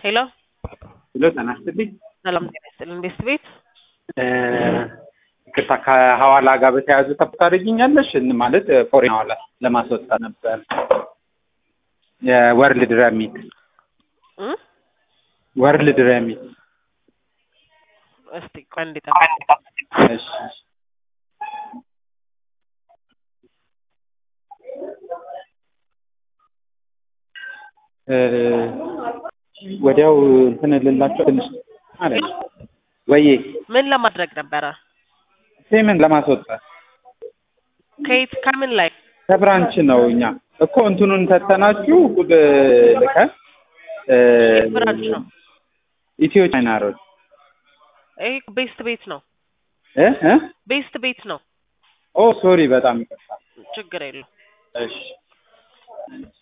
ሄሎ ሄሎ ጤና ይስጥልኝ። ሰላም ጤና ይስጥልን። ቤስት ቤት ይቅርታ ከሐዋላ ጋር በተያያዘ ተብ ታደርጊኛለሽ? ማለት ፎሬን ሐዋላ ለማስወጣት ነበር የወርልድ ረሚት እ ወርልድ ረሚት እስቲ ቆይ አንዴ ጠብቅ። እሺ እ ወዲያው እንትን ልላቸው ትንሽ ማለት ወይዬ ምን ለማድረግ ነበረ? ፔመንት ለማስወጣት ከየት ከምን ላይ? ከብራንች ነው እኛ እኮ እንትኑን ተተናችሁ ቁድ ልከን እ የት ብራንች ነው? ኢትዮ ቻይና ሮድ ይሄ ቤስት ቤት ነው። እ እ ቤስት ቤት ነው። ኦ ሶሪ በጣም ይቅርታ ችግር የለው። እሺ